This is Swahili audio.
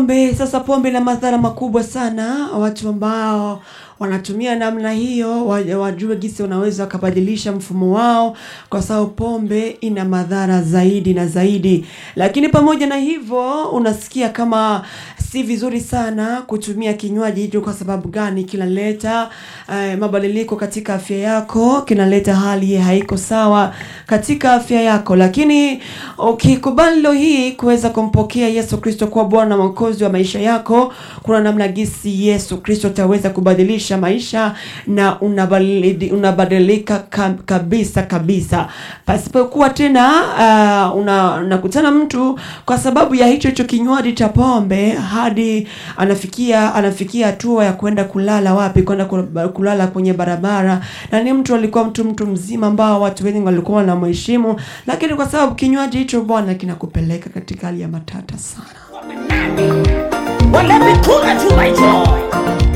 Pombe sasa, pombe ina madhara makubwa sana. Watu ambao wanatumia namna hiyo wa- wajue jinsi wanaweza wakabadilisha mfumo wao, kwa sababu pombe ina madhara zaidi na zaidi. Lakini pamoja na hivyo, unasikia kama si vizuri sana kutumia kinywaji hicho. Kwa sababu gani? Kinaleta eh, mabadiliko katika afya yako, kinaleta hali haiko sawa katika afya yako. Lakini ukikubali leo hii kuweza kumpokea Yesu Kristo kuwa Bwana na Mwokozi wa maisha yako, kuna namna gisi Yesu Kristo ataweza kubadilisha maisha na unabadili- unabadilika ka- kabisa kabisa, pasipokuwa tena uh, una- unakutana mtu kwa sababu ya hicho hicho kinywaji cha pombe hadi anafikia anafikia hatua ya kwenda kulala wapi, kwenda kul- kulala kwenye barabara, na ni mtu alikuwa mtu mtu mzima ambao watu wengi walikuwa wanamheshimu, lakini kwa sababu kinywaji hicho bwana kinakupeleka katika hali ya matata sana.